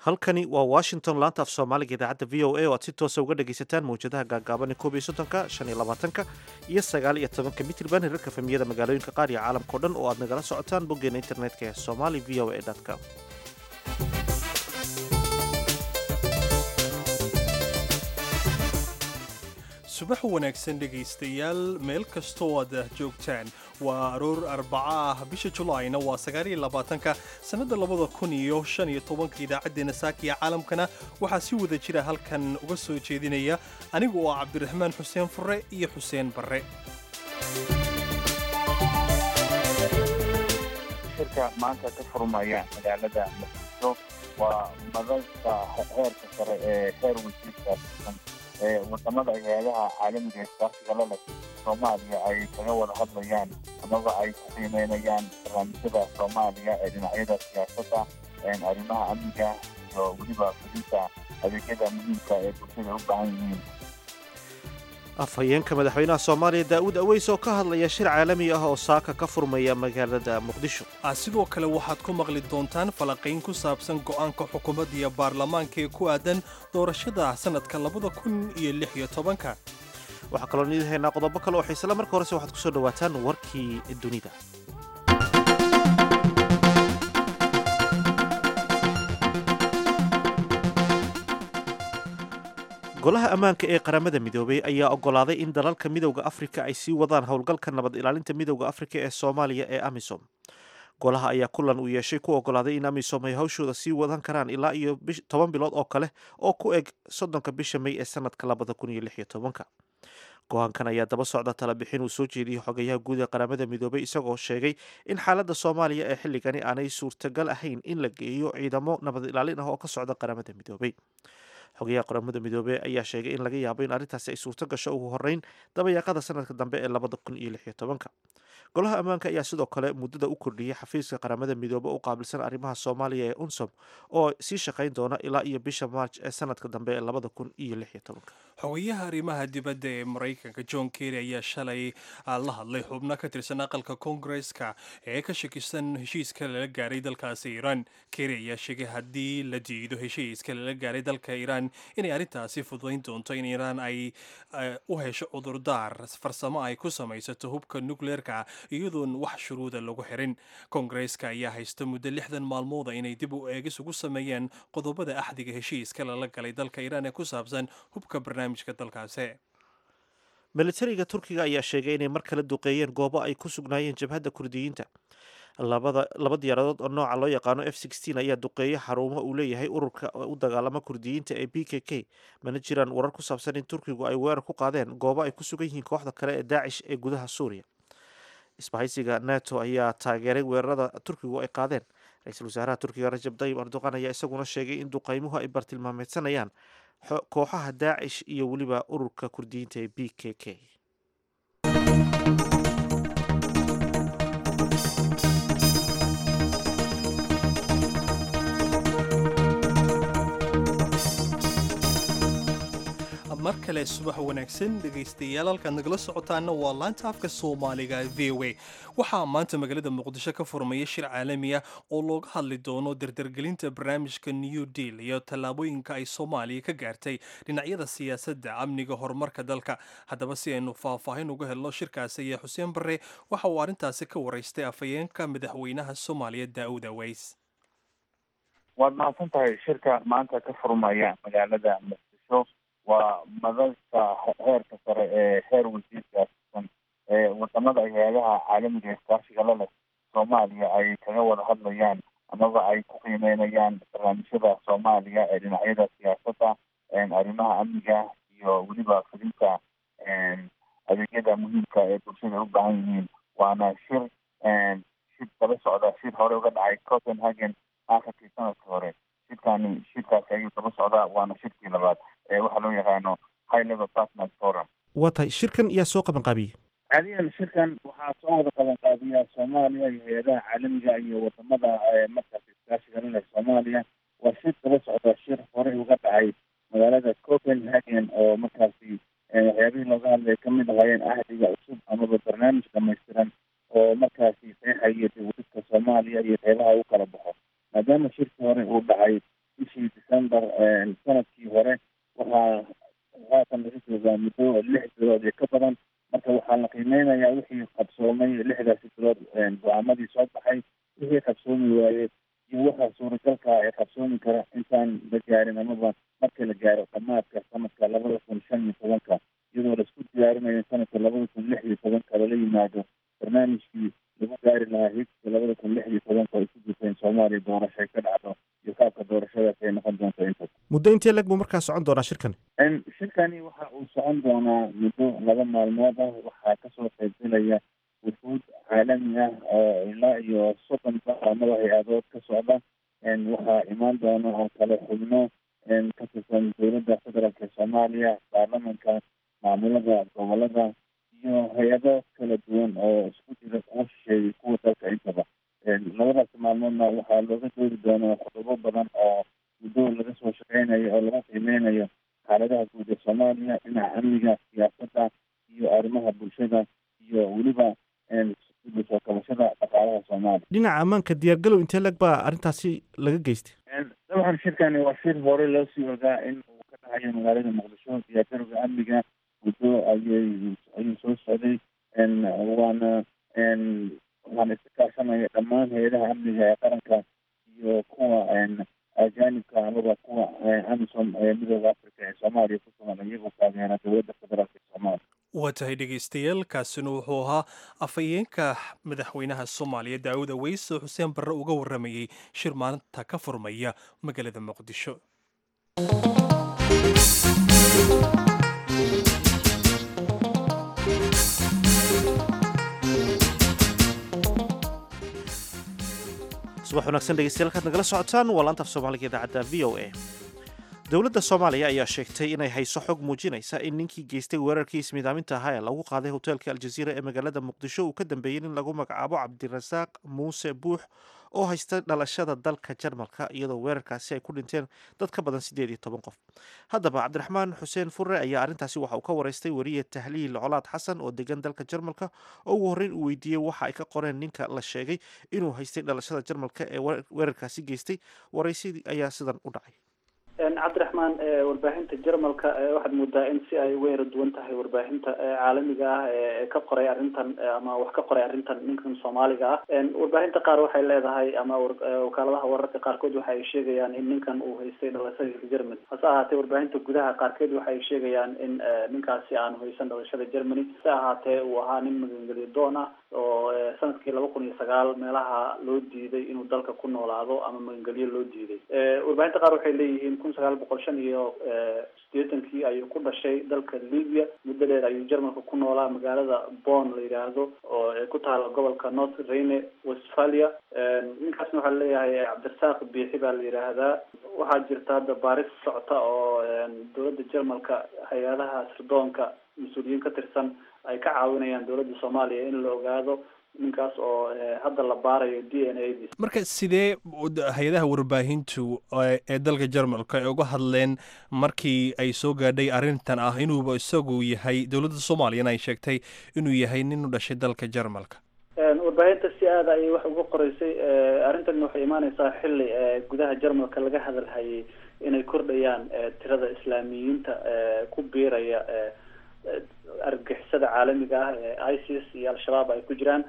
halkani waa washington laanta af soomaaliga idaacadda v o a oo aad si toosa uga dhegaysataan mawjadaha gaagaaban koob iyo soddonka shan iyo labaatanka iyo sagaal iyo tobanka mitrban hirarka famiyada magaalooyinka qaar iyo caalamkao dhan oo aad nagala socotaan boggeena internetka ee somali v o a com subax wanaagsan dhegaystayaal meel kastoo aad joogtaan waa aroor arbaca ah bisha julaayna waa sagaaliyo labaatanka sannadda labada kun iyo shan iyo tobanka idaacaddeenna saakiya caalamkana waxaa si wada jira halkan uga soo jeedinaya anigu oo cabdiraxmaan xuseen fure iyo xuseen barre shirka maanta ka furmaya magaalada muqdisho waa madalka heerka sare ee heer wasiirka ee wadamada hay-adaha caalamiga iskaashiga la leh soomaaliya ay kaga wada hadlayaan amaba ay ku qiimeynayaan barnaamijyada soomaaliya ee dhinacyada siyaasadda arrimaha amniga iyo weliba fudinta adeegyada muhiimka ee bulshada u baahan yihiin afhayeenka madaxweynaha soomaaliya daa'uud aweys oo ka hadlaya shir caalami ah oo saaka ka furmaya magaalada muqdisho sidoo kale waxaad ku maqli doontaan falanqayn ku saabsan go'aanka xukuumadda iyo baarlamaanka ee ku aadan doorashada sannadka labada kun iyo lix iyo tobanka waxaa kaloo niidin haynaa qodobo kale oo xiisela marka horese waxaad ku soo dhowaataan warkii dunida golaha ammaanka ee qaramada midoobay ayaa oggolaaday in dalalka midowda afrika ay sii wadaan howlgalka nabad ilaalinta midowda afrika ee soomaaliya ee amisom golaha ayaa kulan uu yeeshay ku oggolaaday in amisom ay hawshooda sii wadan karaan ilaa iyo toban bilood oo kale oo ku eg soddonka bisha may ee sanadka labada kun iyo lix iyo tobanka go-aankan ayaa daba socda talabixin uu soo jeediyey xogayaha guud ee qaramada midoobay isagoo sheegay in xaaladda soomaaliya ee xilligani aanay suurtagal ahayn in la geeyo ciidamo nabad ilaalin ah oo ka socda qaramada midoobay xogayaha qaramada midoobey ayaa sheegay in laga yaabo in arrintaasi ay suurto gasho ugu horeyn dabayaaqada sanadka dambe ee labada kun iyo lix iyo tobanka golaha ammaanka ayaa sidoo kale muddada u kordhiyey xafiiska qaramada midoobe u qaabilsan arrimaha soomaaliya ee unsom oo sii shaqayn doona ilaa iyo bisha march ee sanadka dambe ee labada kun iyo lix iyo tobanka xogayaha arrimaha dibadda ee maraykanka john kerry ayaa shalay la hadlay xubno ka tirsan aqalka koongareska ee ka shakisan heshiiska lala gaaray dalkaasi iiraan kerry ayaa sheegay haddii la diido heshiiska lala gaaray dalka iiraan inay arrintaasi fududayn doonto in iiraan ay u hesho cudurdaar farsamo ay ku samaysato hubka nukleerka iyadoon wax shuruuda lagu xirin koongareska ayaa haysta muddo lixdan maalmooda inay dib u eegis ugu sameeyaan qodobada axdiga heshiiska lala galay dalka iiraan ee ku saabsan hubka barnaamijka dalkaasi militariga turkiga ayaa sheegay inay mar kale duqeeyeen goobo ay ku sugnaayeen jabhadda kurdiyiinta labada laba diyaaradood oo nooca loo yaqaano f ayaa duqeeya xarumo uu leeyahay ururka u dagaalama kurdiyiinta ee b k k mana jiraan warar ku saabsan in turkigu ay weerar ku qaadeen goobo ay ku sugan yihiin kooxda kale ee daacish ee gudaha suuriya isbahaysiga nato ayaa taageeray weerarada turkigu ay qaadeen ra-iisul wasaaraha turkiga rajab tayyib erdoqan ayaa isaguna sheegay in duqaymuhu ay bartilmaameedsanayaan kooxaha daacish iyo weliba ururka kurdiyiinta ee b k k mar kale subax wanaagsan dhegaystayaal halkaad nagala socotaana waa laanta afka soomaaliga v o a waxaa maanta magaalada muqdisho ka furmaya shir caalami ah oo looga hadli doono dardargelinta barnaamijka new deal iyo tallaabooyinka ay soomaaliya ka gaartay dhinacyada siyaasadda amniga horumarka dalka haddaba si aynu faahfaahin uga helno shirkaasi ayaa xuseen barre waxa uu arrintaasi ka waraystay afhayeenka madaxweynaha soomaaliya daa'uud aweys waad mahadsan tahay shirka maanta ka furmaya magaalada muqdisho waa madalka heerka sare ee heer wasiirka ee wadamada hay-adaha caalamiga iskaashiga la leh soomaaliya ay kaga wada hadlayaan amaba ay ku qiimeynayaan barnaamijyada soomaaliya ee dhinacyada siyaasadda arrimaha amniga iyo weliba fudinta adeegyada muhiimka ee bulshada u baahan yihiin waana shir shir daba socda shir hore uga dhacay copenhagen akhirkii sanadkii hore shirkani shirkaasi ayuu daba socdaa waana shirkii labaad waxaa loo yaqaano high level partners forum waa tahay shirkan yaa soo qaban qaabiyey caadiyan shirkan waxaa soo wada qaban qaabiya soomaaliya iyo hay-adaha caalamiga iyo wadamada markaas iskaashiga la leh soomaaliya waa shir daba socda shir horey uga dhacay magaalada copenhagen oo markaasi waxyaabihii looga hadlay kamid ahaayeen ahdiga cusub amaba barnaamij dhamaystiran oo markaasi saexaya dib udhidka soomaaliya iyo qeybaha u kala baxo maadaama shirkii hore uu dhacay bishii december sanadkii hore waxaa haatan laga joogaa muddo lix bilood iyo ka badan marka waxaa la qiimeynayaa wixii qabsoomay lixdaasi bilood go-aamadii soo baxay wixii qabsoomi waayey iyo waxa suuragalka ee qabsoomi kara intaan la gaarin amaba marka la gaaro dhamaadka sanadka labada kun shan iyo tobanka iyadoo laisku diyaarinayo sanadka labada kun lix iyo tobanka lala yimaado barnaamijkii lagu gaari lahaa higska labada kun lix iyo tobanka ay ku jirteen soomaaliya doorashay ka dhacdo iyo qaabka doorashadaas ay noqon doonto inta muddo intee leg buu markaa socon doonaa shirkani shirkani waxa uu socon doonaa muddo laba maalmood ah waxaa kasoo qaybgalaya wufuud caalami ah oo ilaa iyo soddon baamada hay-adood ka socda waxaa imaan doona oo kale xubno ka tirsan dowladda federaalka soomaaliya baarlamanka maamulada gobolada iyo hay-ado kala duwan oo isku jira kuwa shisheeyay kuwa dalka intaba labadaas maalmoodna waxaa looga doodi doonaa qodobo badan oo muddo laga soo shaqeynayo oo lagu qiimeynayo xaaladaha guud ee soomaaliya dhinaca amniga siyaasadda iyo arrimaha bulshada iyo weliba soo kabashada dhaqaalaha soomaaliya dhinaca ammaanka diyaargalow intee leg baa arrintaasi laga geystay dabcan shirkani waa shir hore loo sii ogaa in uu ka dhacayo magaalada muqdisho diyaargarowga amniga muddo ayay ayuu soo socday waana waxaana iska kaashanaya dhammaan hay-adaha amniga ee qaranka iyo kuwa ajaanibka amaba kuwa amisom ee midooda africa ee soomaaliya ku sugan iyagoo taageera dowladda federaalk ee soomaaliya waa tahay dhegaystayaal kaasina wuxuu ahaa afhayeenka madaxweynaha soomaaliya daawud aweys oo xuseen barre uga warramayey shir maalinta ka furmaya magaalada muqdisho subax wanaagsan dhegeystayaal kaad nagala socotaan waa laanta af soomaaliga idaacadda v o a dowladda soomaaliya ayaa sheegtay inay hayso xog muujinaysa in ninkii geystay weerarkii ismiidaaminta ahaa ee lagu qaaday hoteelka aljaziira ee magaalada muqdisho uu ka dambeeyey in lagu magacaabo cabdirasaaq muuse buux oo haysta dhalashada dalka jarmalka iyadoo weerarkaasi ay ku dhinteen dad ka badan siddeed iyo toban qof haddaba cabdiraxmaan xuseen furre ayaa arrintaasi waxa uu ka waraystay weriye tahliil colaad xasan oo degan dalka jarmalka oo ugu horreyn uu weydiiyey waxa ay ka qoreen ninka la sheegay inuu haystay dhalashada jarmalka ee weerarkaasi geystay waraysidii ayaa sidan u dhacay cabdiraxmaan warbaahinta jarmalka waxaad moodaa in si ay uga yara duwan tahay warbaahinta caalamiga ah ee ka qoray arrintan ama wax ka qoray arrintan ninkan soomaaliga ah warbaahinta qaar waxay leedahay ama wakaaladaha wararka qaarkood waxa ay sheegayaan in ninkan uu haystay dhalashada germany hase ahaatee warbaahinta gudaha qaarkeed waxa ay sheegayaan in ninkaasi aanu haysan dhalashada germany hase ahaatee uu ahaa nin magangeliyo doon ah oo sanadkii laba kun iyo sagaal meelaha loo diiday inuu dalka ku noolaado ama magangelyo loo diiday warbaahinta qaar waxay leeyihiin kun sagaal boqol shan iyo sideetankii ayuu ku dhashay dalka libya muddo dheer ayuu jarmalka ku noolaa magaalada bon la yidhaahdo oo ku taala gobolka north rhine westphalia ninkaasna waxaa leeyahay cabdirasaaq biixi baa la yidhaahdaa waxaa jirta hadda baaris socota oo dowladda jarmalka hay-adaha sirdoonka mas-uuliyiin ka tirsan ay ka caawinayaan dowladda soomaaliya in la ogaado ninkaas oo hadda la baarayo d n a d marka sidee hay-adaha warbaahintu ee dalka jarmalka ay uga hadleen markii ay soo gaadhay arrintan ah inuuba isagu yahay dowladda soomaaliyana ay sheegtay inuu yahay nin u dhashay dalka jarmalka warbaahinta si aada ayay wax uga qoreysay arrintan waxay imaaneysaa xilli gudaha jarmalka laga hadalhayay inay kordhayaan tirada islaamiyiinta ku biiraya argagixisada caalamiga ah ee isis iyo al-shabaab ay ku jiraan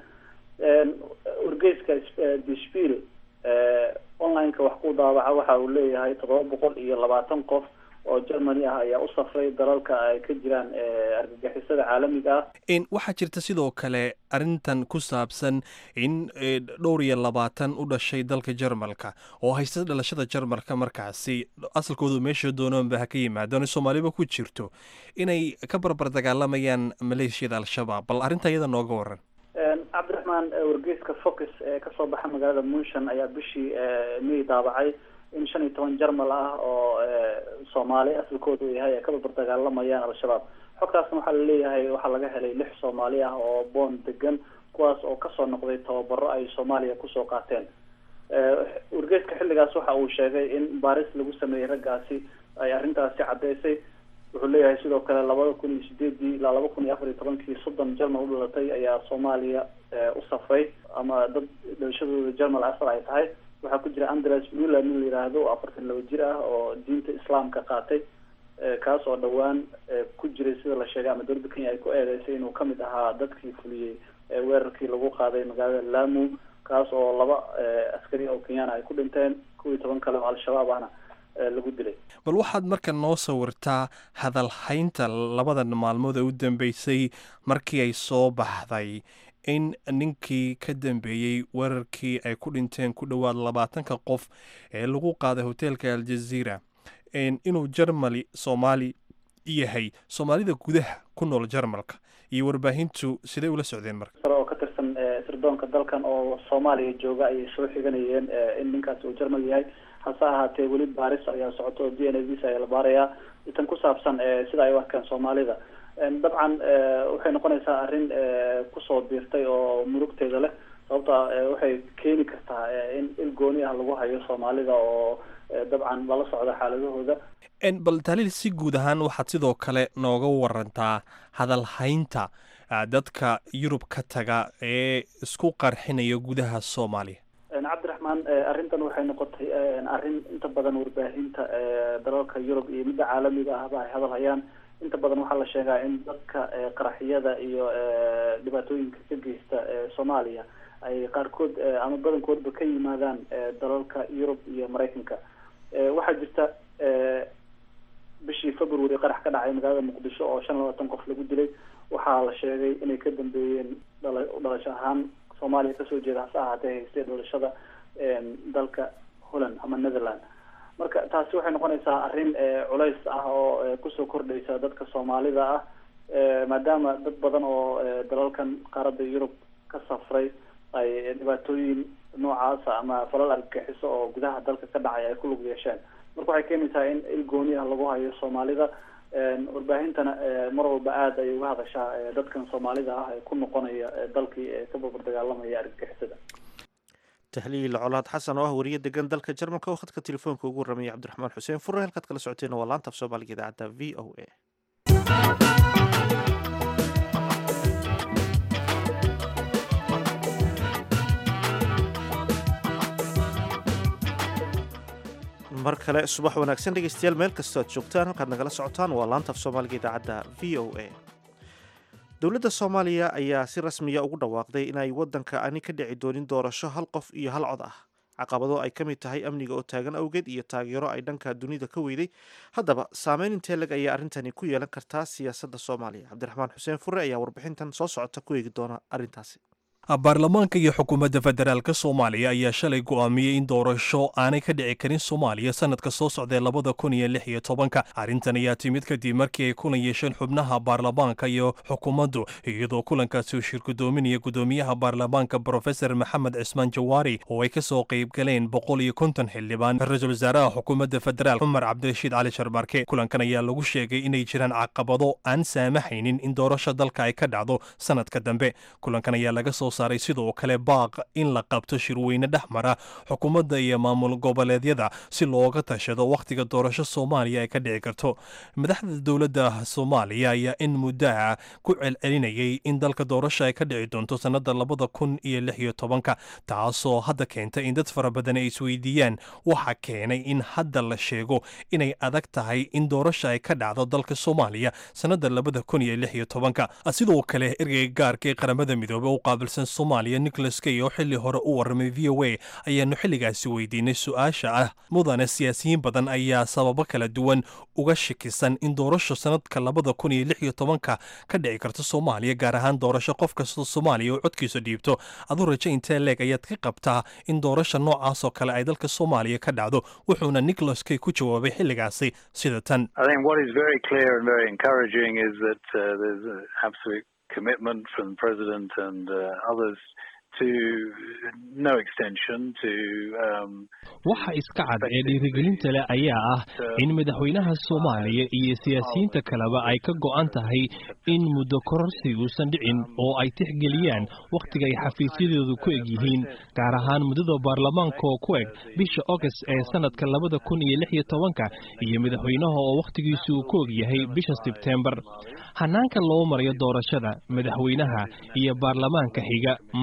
wargeyska dishpil online-ka wax ku daawaca waxa uu leeyahay toddoba boqol iyo labaatan qof oo germany ah ayaa u safray dalalka ay ka jiraan argagixisada caalamiga ah waxaa jirta sidoo kale arrintan ku saabsan in dhowr iyo labaatan u dhashay dalka jarmalka oo haysta dhalashada jarmalka markaasi asalkoodu meesha doonoonba ha ka yimaadaan soomaaliba ku jirto inay ka barbar dagaalamayaan maleeshiyada al-shabaab bal arrinta iyada nooga waran cabdiraxmaan wargeyska focus ee kasoo baxa magaalada munshan ayaa bishii may daabacay in shan iyo toban jarmal ah oo soomaali asalkoodu yahay ay ka barbar dagaalamayaan al-shabaab xogtaasna waxaa laleeyahay waxaa laga helay lix soomaali ah oo boon degan kuwaas oo kasoo noqday tababaro ay soomaaliya kusoo qaateen wargeyska xilligaas waxa uu sheegay in baaris lagu sameeyey raggaasi ay arrintaasi caddeysay wuxuu leeyahay sidoo kale labada kun iyo sideedii ilaa laba kun iyo afar iyo tobankii soddon jarmal u dhalatay ayaa soomaaliya u safray ama dad dhalashadooda jarmal asal ay tahay waxaa ku jira andres mula nin la yidhaahdo oo afartan laba jir ah oo diinta islaamka qaatay kaas oo dhowaan ku jiray sida la sheegay ama dowladda kenya ay ku eedeysay inuu kamid ahaa dadkii fuliyey weerarkii lagu qaaday magaalada lamu kaas oo laba askari oo kenyana ay ku dhinteen kow iyo toban kale oo al-shabaab ahna lagu dilay bal waxaad marka noo sawirtaa hadalhaynta labadan maalmood ee u dambeysay markii ay soo baxday in ninkii ka dambeeyey weerarkii ay ku dhinteen ku dhowaad labaatanka qof ee lagu qaaday hoteelka aljaziira inuu jarmali soomaali yahay soomaalida gudaha ku nool jarmalka iyo warbaahintu siday ula socdeen marka sare oo ka tirsan sirdoonka dalkan oo soomaaliya jooga ayay soo xiganayeen in ninkaasi uu jarmal yahay hase ahaatee weli baaris ayaa socoto oo d n a visa ayaa la baarayaa itan ku saabsan sida ay u arkaan soomaalida dabcan waxay noqonaysaa arrin kusoo biirtay oo murugteeda leh sababta waxay keeni kartaa in il gooni ah lagu hayo soomaalida oo dabcan lala socda xaaladahooda bal taliil si guud ahaan waxaad sidoo kale nooga warantaa hadalhaynta dadka yurub ka taga ee isku qarxinaya gudaha soomaaliya cabdiraxmaan arrintan waxay noqotay arrin inta badan warbaahinta dalalka yurub iyo midda caalamiga ahba ay hadal hayaan inta badan waxaa la sheegaa in dadka qaraxyada iyo dhibaatooyinka ka geysta soomaaliya ay qaarkood ama badankoodba ka yimaadaan dalalka yurub iyo maraykanka waxaa jirta bishii february qarax ka dhacay magaalada muqdisho oo shan labaatan qof lagu dilay waxaa la sheegay inay ka dambeeyeen dhala dhalasho ahaan soomaaliya kasoo jeeda hase ahaatee haystay dhalashada dalka holland ama netherland marka taasi waxay noqonaysaa arrin culays ah oo kusoo kordhaysa dadka soomaalida ah maadaama dad badan oo dalalkan qaaradda yurub ka safray ay dhibaatooyin noocaasa ama falal argagixiso oo gudaha dalka ka dhacay ay ku lug yeesheen marka waxay keenaysaa in il gooni ah lagu hayo soomaalida warbaahintana mar walba aada ayay uga hadashaa dadkan soomaalida ah ee ku noqonaya dalkii ee ka barbar dagaalamaya argagixisada tahliil colaad xasan oo ah wariye degan dalka jarmalka oo khadka telefoonka ugu ramaya cabdiraxmaan xuseen fure halkaad kala socoteena waa laanta af soomaaliga idaacadda v o a mar kale subax wanaagsan dhegeystayaal meel kastoo aad joogtaan halkaad nagala socotaan waa laanta af soomaaliga idaacadda v o a dowladda soomaaliya ayaa si rasmiya ugu dhawaaqday inay waddanka ani ka dhici doonin doorasho hal qof iyo hal cod ah caqabado ay ka mid tahay amniga oo taagan awgeed iyo taageero ay dhanka dunida ka weyday haddaba saameyn intee leg ayaa arrintani ku yeelan kartaa siyaasadda soomaaliya cabdiraxmaan xuseen fure ayaa warbixintan soo socota ku eegi doona arrintaasi baarlamaanka iyo xukuumadda federaalk soomaaliya ayaa shalay go'aamiyey in doorasho aanay ka dhici karin soomaaliya sanadka soo socdae labada kun iyo lix iyo tobanka arrintan ayaa timid kadib markii ay kulan yeesheen xubnaha baarlamaanka iyo xukuumaddu iyadoo kulankaasi uu shir gudoominaya gudoomiyaha baarlamaanka brofesor maxamed cismaan jawaari oo ay ka soo qayb galeen boqol iyo konton xildhibaan ra-iisul wasaaraha xukuumadda federaal cumar cabdirashiid cali sharmarke kulankan ayaa lagu sheegay inay jiraan caqabado aan saamaxaynin in doorasho dalka ay ka dhacdo sanadka dambe kulankan ayaa laga soo saaray sidoo kale baaq in la qabto shirweyne dhex mara xukuumadda iyo maamul goboleedyada si looga tashado wakhtiga doorasho soomaaliya ay ka dhici karto madaxda dowladda soomaaliya ayaa in muddaha ku celcelinayay in dalka doorasho ay ka dhici doonto sannada labada kun iyo lix iyo tobanka taasoo hadda keenta in dad fara badan ay isweydiiyaan waxa keenay in hadda la sheego inay adag tahay in doorasho ay ka dhacdo dalka soomaaliya sannada labada kun iyo lix iyo tobanka sidoo kale ergeyga gaarka ee qaramada midoobey u qaabilsan soomaaliya nicholas kay oo xilli hore u warramay v o a ayaanu xilligaasi weydiinay su-aasha ah mudane siyaasiyiin badan ayaa sababo kala duwan uga shakisan in doorasho sanadka labada kun iyo lix iyo tobanka ka dhici karto soomaaliya gaar ahaan doorasho qof kastoo soomaaliya oo codkiisa dhiibto aduu rajo intee leeg ayaad ka qabtaa in doorasha noocaas oo kale ay dalka soomaaliya ka dhacdo wuxuuna nicholas kay ku jawaabay xilligaasi sida tan commitment from the president and uh, others to no extension to um, waxa iska cad ee dhiirigelinta leh ayaa ah in madaxweynaha soomaaliya iyo siyaasiyiinta kaleba ay ka go'an tahay in muddo kororsi uusan dhicin oo ay tixgeliyaan wakhtiga ay xafiisyadoodu ku eg yihiin gaar ahaan muddada baarlamaanka oo ku eg bisha ogast ee sanadka labada kun iyo lix iyo tobanka iyo madaxweynaha oo wakhtigiisu uu ku og yahay bisha sebtembar hanaanka loo marayo doorashada madaxweynaha iyo baarlamaanka xiga marka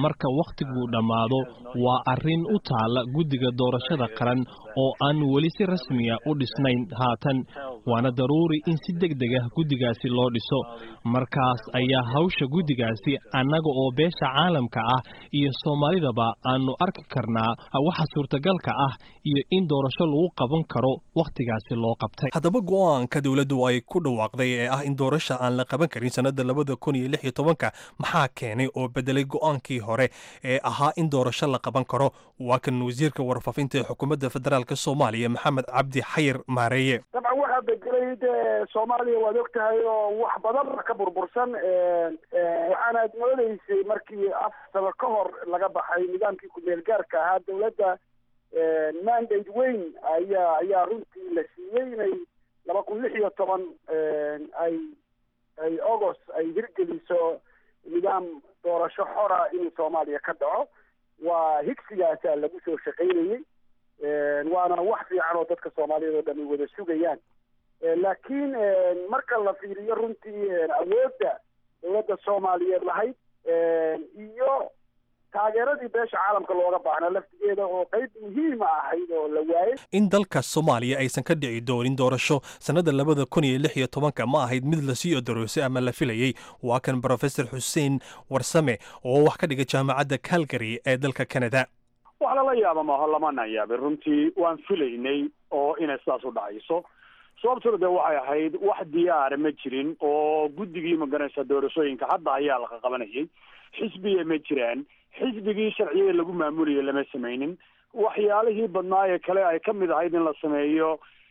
wakhtiguu dhammaado waa arrin u taalla guddiga doorashada qaran oo aan weli si rasmiya u dhisnayn haatan waana daruuri in si deg deg ah guddigaasi loo dhiso markaas ayaa hawsha guddigaasi annaga oo beesha caalamka ah iyo soomaalidaba aanu arki karnaa waxa suurtagalka ah iyo in doorasho lagu qaban karo wakhtigaasi loo qabtay haddaba go-aanka dowladdu ay ku dhawaaqday ee ah in doorasha aan la qaban karin sannada labada kun iyo lix iyo tobanka maxaa keenay oo bedelay go-aankii hore ee ahaa in doorasho la qaban karo waa kan wasiirka warfaafinta ee xukuumadda federaalk soomaaliya maxamed cabdi xayir maareeye dabcan waxaa bedelay dee soomaaliya waad og tahay oo wax badan ka burbursan waxaana ad moodeysay markii afar sano ka hor laga baxay nidaamkii ku-meel gaarka ahaa dowladda mandate weyn ayaa ayaa runtii la siiyey inay laba kun lix iyo toban ay ay august ay hirgeliso nidaam doorasho xora in soomaaliya ka dhaco waa higsigaasaa lagu soo shaqaynayey waana wax fiican oo dadka soomaaliyeed oo dhami wada sugayaan laakiin marka la fiiriyo runtii awoodda dowladda soomaaliyeed lahayd iyo taageeradii beesha caalamka looga baahnaa laftigeeda oo qayb muhiima ahayd oo la waayey in dalka soomaaliya aysan ka dhici doonin doorasho sannada labada kun iyo lix iyo tobanka ma ahayd mid lasii odaroosay ama la filayey waa kan brofesor xuseen warsame oo wax ka dhiga jaamacadda calgary ee dalka canada wax lala yaaba maaho lamana yaabin runtii waan filaynay oo inay sidaas u dhacayso sababtuna dee waxay ahayd wax diyaara ma jirin oo guddigii magaranaysa doorashooyinka hadda ayaa laqa qabanayay xisbiya ma jiraan xisbigii sharciyada lagu maamulayay lama samaynin waxyaalihii badnaayee kale ay ka mid ahayd in la sameeyo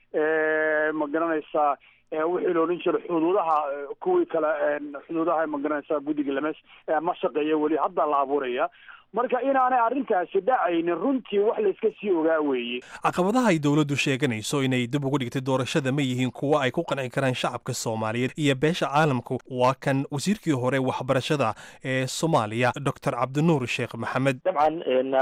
ma garanaysaa wixii la odhan jiray xuduudaha kuwii kale xuduudaha ma garanaysaa guddiga lama ma shaqeeya weli hadda la abuuraya marka inaanay arrintaasi dhacaynin runtii wax layska sii ogaa weeye caqabadaha ay dowladdu sheeganayso inay dib ugu dhigtay doorashada ma yihiin kuwo ay ku qanci karaan shacabka soomaaliyeed iyo beesha caalamku waa kan wasiirkii hore waxbarashada ee soomaaliya doctor cabdinuur sheekh maxamed dabcan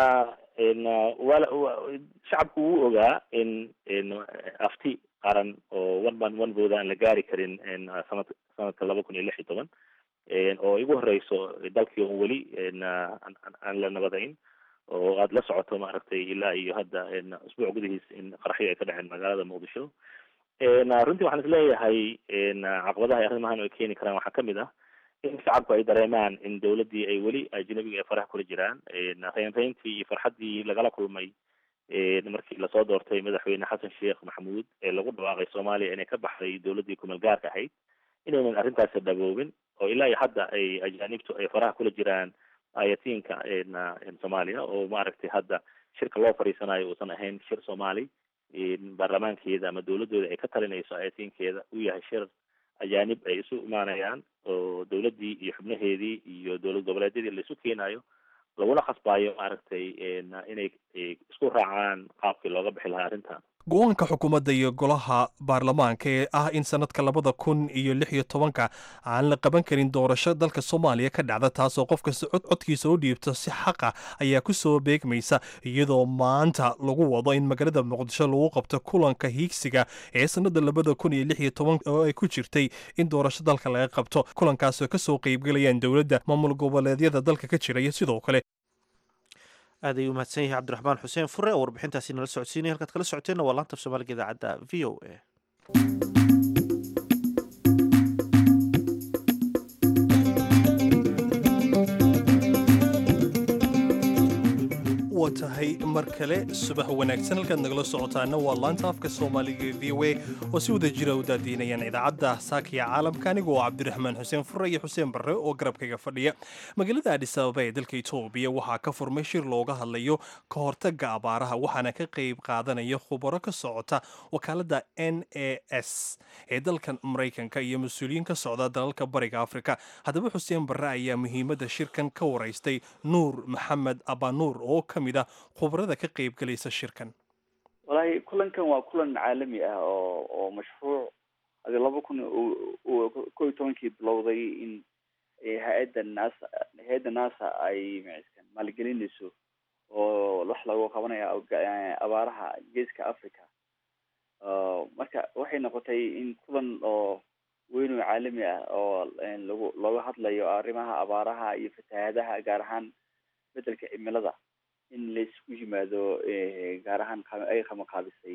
shacabku wuu ogaa in afti qaran oo one man one vote aan la gaari karin sanad sanadka laba kun iyo lix iyo toban oo igu horeyso dalkii on weli aan la nabadayn oo aada la socoto maaragtay ilaa iyo hadda usbuuc gudihiis in qaraxyo ay ka dhaceen magaalada muqdisho runtii waxaan isleeyahay caqabadaha arrimahan ay keeni karaan waxaa kamid ah in shacabku ay dareemaan in dowladdii ay weli ajnabiga ay faraha kula jiraan reynreyntii iyo farxaddii lagala kulmay markii lasoo doortay madaxweyne xasan sheekh maxamuud ee lagu dhawaaqay soomaaliya inay ka baxday dowladdii kumeel gaarka ahayd inaynan arrintaasi dhaboobin oo ilaa iyo hadda ay ajaanibtu ay faraha kula jiraan ayatiinka soomaaliya oo maaragtay hadda shirka loo fadhiisanayo uusan ahayn shir soomaali baarlamaankeeda ama dowladooda ay ka talinayso ayatiinkeeda uu yahay shir ajaanib ay isu imaanayaan oo dowladdii iyo xubnaheedii iyo dowlad goboleedyadii laisu keenayo laguna khasbaayo maaragtay inay isku raacaan qaabkii looga bixi lahaa arrintan go-aanka xukuumadda iyo golaha baarlamaanka ee ah in sanadka labada kun iyo lix iyo tobanka aan la qaban karin doorasho dalka soomaaliya ka dhacda taasoo qof kasta codkiisa u dhiibto si xaqa ayaa ku soo beegmaysa iyadoo maanta lagu wado in magaalada muqdisho lagu qabto kulanka hiigsiga ee sanada labada kun iyo lix iyo toban oo ay ku jirtay in doorasho dalka laga qabto kulankaasoo kasoo qeybgelayaan dowladda maamul goboleedyada dalka ka jira iyo sidoo kale aad ayuu umahadsan yahay cabdiraxmaan xuseen fure oo warbixintaasi nala socodsiinaya halkaad kala socoteenna waa laanta af soomaaliga idaacadda v o a waa tahay mar kale subax wanaagsan halkaad nagala socotaana waa laanta afka soomaaliga e v o a oo si wada jira u daadiinayaan idaacadda saakiya caalamka aniga oo cabdiraxmaan xuseen fure iyo xuseen barre oo garabkayga fadhiya magaalada adis ababa ee dalka etoobiya waxaa ka furmay shir looga hadlayo ka hortaga abaaraha waxaana ka qayb qaadanaya khubaro ka socota wakaaladda n a s ee dalkan maraykanka iyo mas-uuliyiin ka socda dalalka bariga afrika haddaba xuseen barre ayaa muhiimadda shirkan ka waraystay nuur maxamed abanuur oo ka mid ah khubarada ka qayb galaysa shirkan wallaahi kulankan waa kulan caalami ah oo oo mashruuc adi laba kun ko iyo tobankii bilowday in hay-adda nasa hay-adda nasa ay maciskan maalgelinayso oo wax lagu qabanaya abaaraha geeska africa marka waxay noqotay in kulan oo weyn oo caalami ah oo lagu looga hadlayo arrimaha abaaraha iyo fatahaadaha gaar ahaan isbedelka cimilada in laisku yimaado gaar ahaan ay qamaqaabisay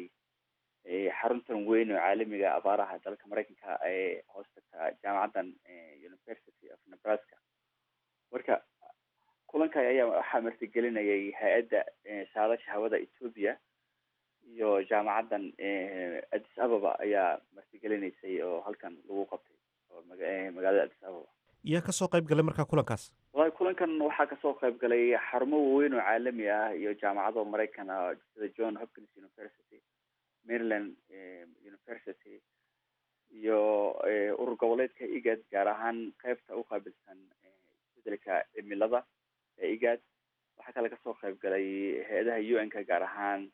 xaruntan weyn oo caalamiga abaaraha dalka maraykanka ee hoos tagta jaamacaddan university of nebraska marka kulanka ayaa waxaa martigelinayay hay-adda saadasha hawada ethoopia iyo jaamacaddan addis ababa ayaa martigelinaysay oo halkan lagu qabtay oo magaalada addis ababa yaa kasoo qayb galay markaa kulankaas wallahi kulankan waxaa kasoo qayb galay xarumo waaweyn oo caalami ah iyo jaamacado maraykan ah sida john hopkins university maryland university iyo urur goboleedka igad gaar ahaan qeybta u qaabilsan isbedelka cimilada ee igad waxaa kale kasoo qayb galay hay-adaha u n ka gaar ahaan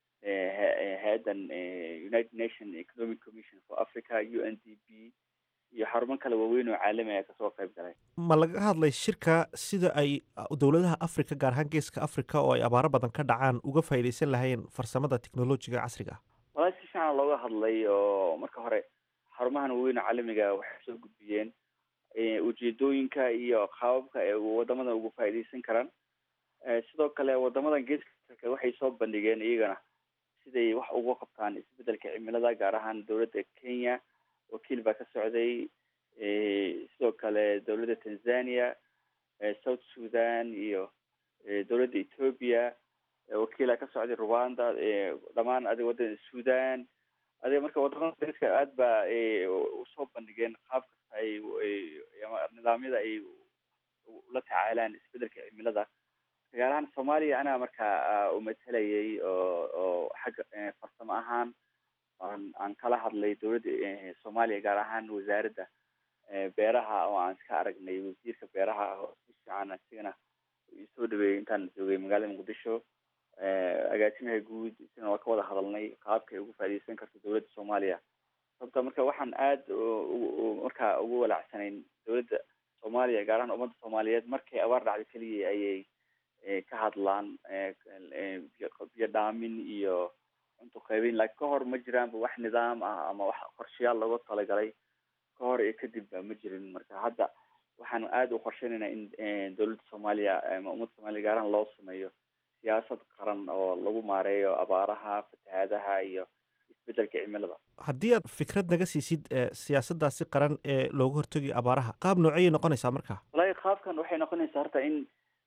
hay-addan united nation economic commission for africa u n d b iyo xarumo kale waaweyn oo caalami ayaa kasoo qayb galay ma laga hadlay shirka sida ay dowladaha africa gaar ahaan geeska africa oo ay abaaro badan ka dhacaan uga faa'iidaysan lahayeen farsamada technolojiga casriga ah walahi si fiican looga hadlay oo marka hore xarumahan waaweyn oo caalamiga waxay soo gudbiyeen ujeedooyinka iyo qaababka ay wadamadan uga faa'iidaysan karaan sidoo kale wadamadan geeska africa waxay soo bandhigeen iyagana siday wax uga qabtaan isbedelka cimilada gaar ahaan dowladda kenya wakiil baa ka socday sidoo kale dowladda tanzania south sudan iyo dowladda ethoopia wakiila ka socday rwanda dhamaan adig wadada sudan adiga marka wadamada dariska aad ba usoo bandhigeen qaab kasta ay nidaamyada ay ula tacaalaan isbedelka cimilada gaar ahaan soomaaliya anaa markaa umatalayay oo oo xagga farsamo ahaan aan aan kala hadlay dowladda soomaaliya gaar ahaan wasaaradda beeraha oo aan iska aragnay wasiirka beeraha oo si fiican isigana isoo dhaweeyey intaan joogay magaalada muqdisho agaasimaha guud isagana waa ka wada hadalnay qaabkay ugu faaidaysan karto dowladda soomaaliya sababta marka waxaan aada markaa ugu walaacsanayn dowladda soomaaliya gaar ahaan ummadda soomaaliyeed markay abaar dhacdo keliya ayay ka hadlaan biyo dhaamin iyo cunto qaybin laakiin ka hor ma jiraanba wax nidaam ah ama wax qorshayaal looga talagalay ka hor iyo kadib ba ma jirin marka hadda waxaan aada u qorsheynayna in dowladda soomaaliya ama ummadda soomaliya gaarahan loo sameeyo siyaasad qaran oo lagu maareeyo abaaraha fatahaadaha iyo isbedelka cimilada haddii aad fikrad naga siisid siyaasaddaasi qaran ee looga hortagayo abaaraha qaab nooceyay noqonaysaa marka walahi qaabkan waxay noqonaysaa horta in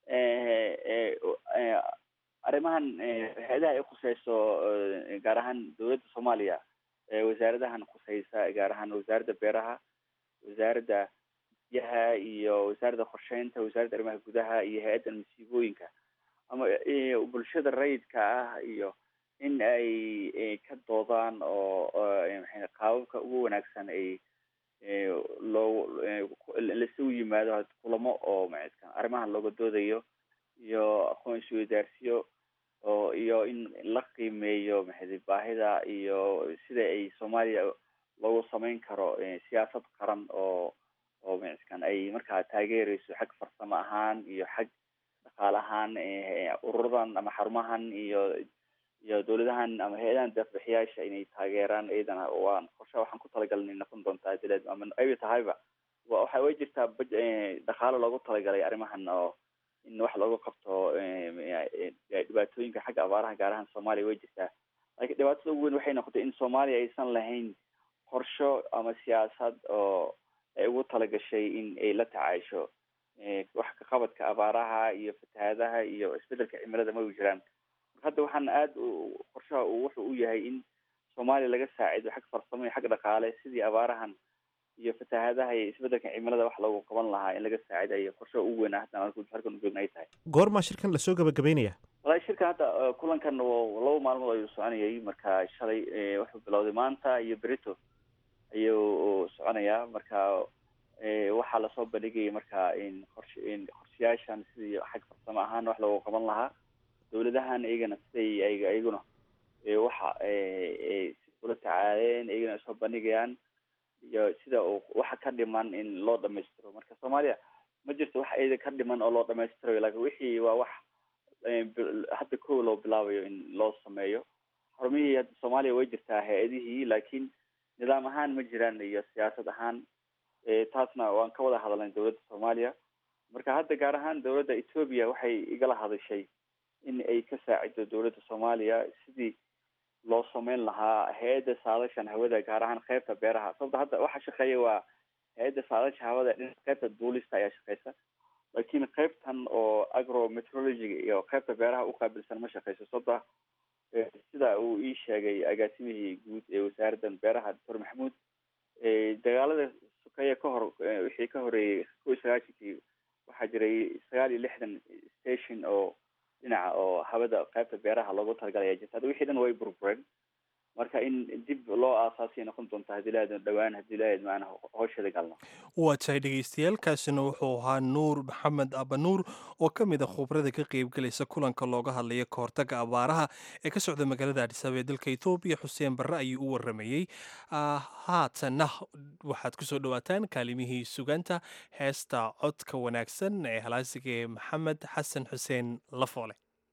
arrimahan hay-adaha ay khuseyso gaar ahaan dowladda soomaaliya wasaaradahan khuseysa gaar ahaan wasaaradda beeraha wasaaradda biyaha iyo wasaaradda qorsheynta wasaaradda arrimaha gudaha iyo hay-addan masiibooyinka ama bulshada rayidka ah iyo in ay ka doodaan oo qaababka ugu wanaagsan ay loo lasugu yimaado kulamo oo maca arrimahan looga doodayo iyo aqoon isweydaarsiyo oo iyo in la qiimeeyo maxay baahida iyo sida ay soomaaliya loogu sameyn karo siyaasad qaran oo oo macaskan ay markaa taageereyso xag farsamo ahaan iyo xag dhaqaale ahaan ururadan ama xarumahan iyo iyo dowladahan ama hay-adahan deeqbixiyaasha inay taageeraan iyadana waan qorsha waxaan ku talagalnay noqon doontaa dileed ama ayba tahayba wa waxa way jirtaa baj dhaqaale loogu talagalay arrimahan oo in wax looga qabto dhibaatooyinka xagga abaaraha gaar ahaan soomaaliya way jirtaa laakiin dhibaatada ugu weyn waxay noqotay in soomaaliya aysan lahayn qorsho ama siyaasad oo ay ugu talagashay in ay la tacaasho wax ka qabadka abaaraha iyo fatahaadaha iyo isbedelka cimilada ma u jiraan hadda waxaan aada qorshaha wuxuu u yahay in soomaaliya laga saacido xag farsamo iyo xag dhaqaale sidii abaarahan iyo fatahaadaha iyo isbedelka cimilada wax loogu qaban lahaa in laga saacidayo qorshaha ugu weyn hadda halkan ujoogna ay tahay goormaa shirkan lasoo gabagabeynaya walahi shirkan hadda kulankan laba maalmood ayuu soconayay marka shalay wuxuu bilowday maanta iyo berito ayuu soconayaa marka waxaa lasoo bandhigayay marka in qorsh in qorshayaashan sidii xag farsamo ahaan wax loogu qaban lahaa dowladahan iyagana siday iyaguna waxa ula tacaaleen iyagana soo bandhigayaan iyo sida waxa ka dhiman in loo dhamaystiro marka soomaaliya ma jirto wax iyada ka dhiman oo loo dhamaystirayo lakin wixii waa wax hadda kow loo bilaabayo in loo sameeyo xarumihii hadda soomaaliya way jirtaa hay-adihii laakiin nidaam ahaan ma jiraan iyo siyaasad ahaan taasna waan ka wada hadalnay dowladda soomaaliya marka hadda gaar ahaan dowladda etoobiya waxay igala hadashay in ay ka saacido dowladda soomaaliya sidii loo sameyn lahaa hay-adda saadashan hawada gaar ahaan qeybta beeraha sababta hadda waxa shaqeeya waa hay-adda saadasha hawada dhinaca qeybta duulista ayaa shaqeysa laakiin qeybtan oo agrometrologiga iyo qeybta beeraha uqaabilsan ma shaqeyso sababta sida uu ii sheegay agaasimihii guud ee wasaaraddan beeraha doctor maxamuud dagaalada sukeeye ka hor wixii ka horeeyey kow iyo sagaashankii waxaa jiray sagaal iyo lixdan station oo dhinaca oo hawada qaybta beeraha loogu talagalaya jirta hadda wixii dhan way burbureen marka in dib loo aasaasay noqon doonta haddii lahayd dhawaan haddii lahayd maana hawsheeda galno waa tahay dhegaystayaal kaasina wuxuu ahaa nuur maxamed abanuur oo ka mid a khubrada ka qaybgelaysa kulanka looga hadlaya kahortaga abaaraha ee ka socda magaalada adhisaaba ee dalka ethoobiya xuseen barre ayuu u waramayey haatanna waxaad kusoo dhawaataan kaalimihii sugaanta heesta codka wanaagsan ee halaasiga ee maxamed xasan xuseen lafoole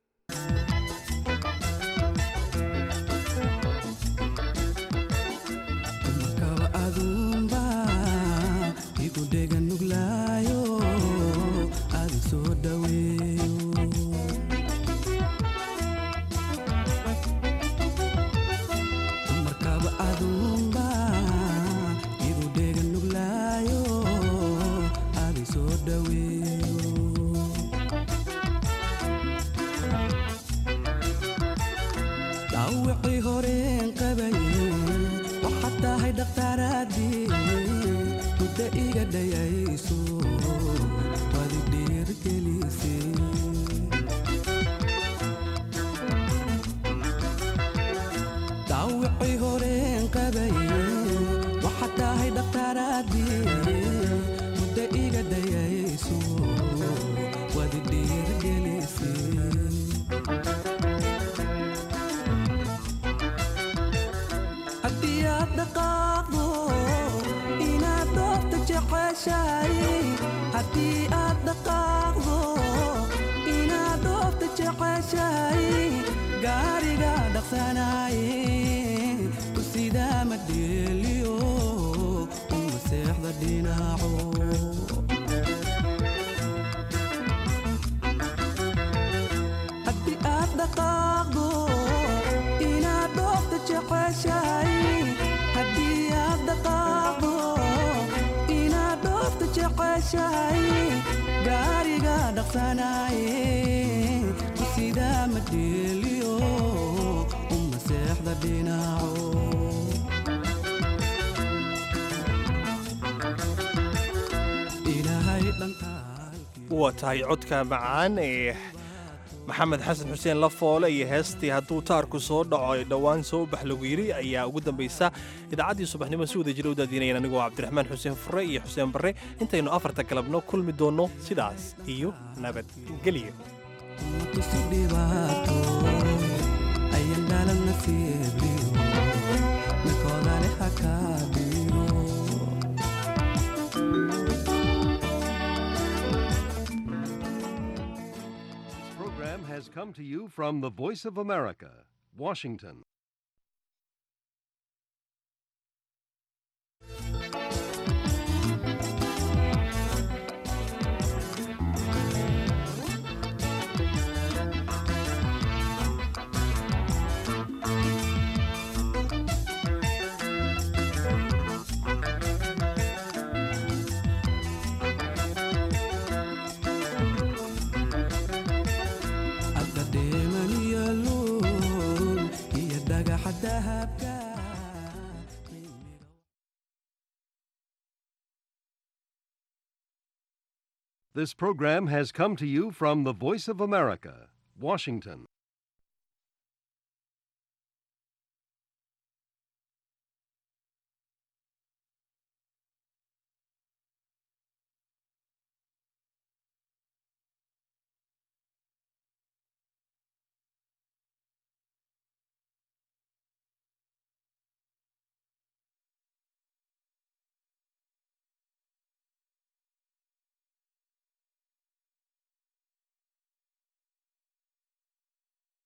waa tahay codka macaan ee maxamed xasan xuseen lafoole iyo heestii hadduu taarku soo dhaco ay dhowaan soo bax lagu yidhi ayaa ugu dambaysa idaacaddii subaxnimo si wada jira u daadinayaan anigoo cabdiraxmaan xuseen fure iyo xuseen barre intaynu afarta galabno kulmi doonno sidaas iyo nabadgelyo has come to you from the Voice of America, Washington. This program has come to you from the Voice of America, Washington.